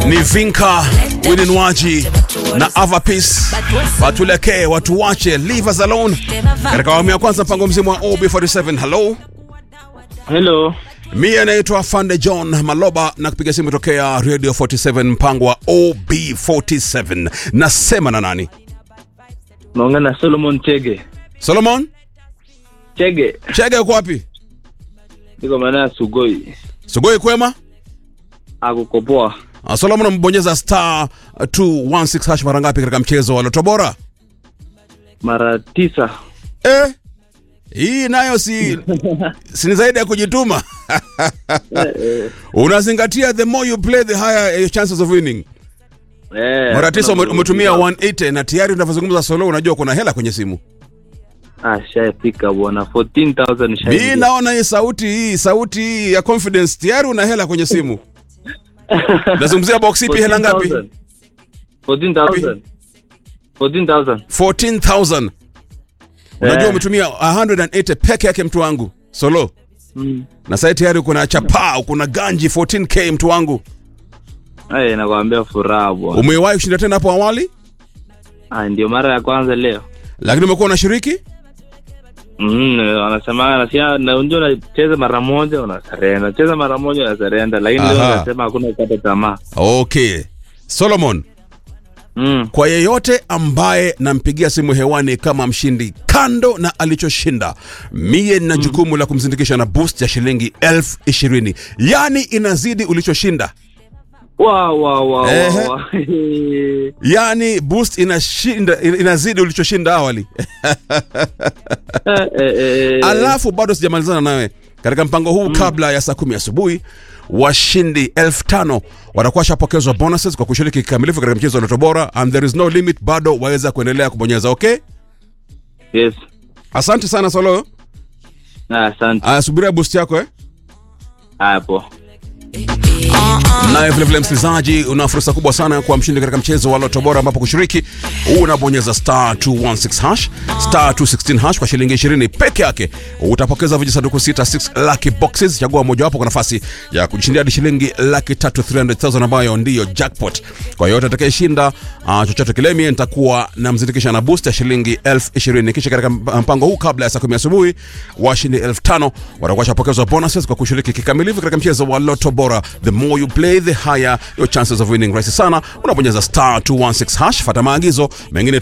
ni Vinka Wininwaji na Avapis watulekee watuwache leave us alone katika awamu ya kwanza mpango mzima wa OB47 hello Hello. mie anaitwa Fande John Maloba na kupiga simu tokea Radio 47 mpango wa OB47 nasema na nani Naongea na Solomon Chege. Solomon Chege. Chege uko wapi Niko maana ya Sugoi. Sugoi kwema Akukopoa. Ah, Solomon amebonyeza star 216 hash mara ngapi katika mchezo wa Loto Bora Mara tisa. eh hii nayo si si ni zaidi ya kujituma unazingatia the more you play the higher your chances of winning Eh. mara tisa ume- kuna- umetumia 180 na tayari unavyozungumza solo unajua kuna hela kwenye simu Ah, shafika bwana. 14,000 mi shaingia. naona hii sauti hii sauti hii ya confidence tayari una hela kwenye simu nazungumzia box ipi hela ngapi 14,000. 14,000. 14000 unajua Eh. umetumia 180 peke yake mtu wangu solo Mm. na sasa tayari kuna chapaa kuna ganji 14k mtu wangu Eh, nakwambia furaha bwana. umewahi kushinda tena hapo awali Ah, ndio mara ya kwanza leo. lakini umekuwa unashiriki Mm, wanasema nasia na unajua unacheza mara moja unasarenda. Cheza mara moja unasarenda lakini leo Aha. nasema hakuna kukata tamaa. okay solomon Mm. kwa yeyote ambaye nampigia simu hewani kama mshindi kando na alichoshinda mie nina jukumu la kumzindikisha na boost ya shilingi elfu ishirini yaani inazidi ulichoshinda Wa wa wa Ehe. wa. wa. yaani boost inashinda in- inazidi ulichoshinda awali Eh, eh, eh. alafu bado sijamalizana nawe katika mpango huu kabla ya saa kumi asubuhi washindi elfu tano watakuwa washapokezwa bonuses kwa kushiriki kikamilifu katika mchezo wa Loto Bora and there is no limit bado waweza kuendelea kubonyeza okay Yes. asante sana solo Ah, Asante. aya subiria boost yako eh Hapo. naye vilevile msikilizaji una fursa kubwa sana kwa mshindi katika mchezo wa Loto Bora ambapo kushiriki unabonyeza star 216 hash star 216 hash kwa shilingi 20 peke yake utapokeza vijisanduku sita 6 lucky boxes chagua mojawapo kwa nafasi ya kujishindia hadi shilingi laki tatu 300000 ambayo ndiyo jackpot kwa yoyote atakayeshinda uh, chochote kile mie nitakuwa namzindikisha na boost ya shilingi elfu ishirini kisha katika mp- mpango huu kabla ya saa kumi asubuhi washindi elfu tano watakuwa shapokezwa bonuses kwa kushiriki kikamilifu katika mchezo wa Loto Bora the more you play the higher your chances of winning rahisi sana unabonyeza star 216 hash fata maagizo mengine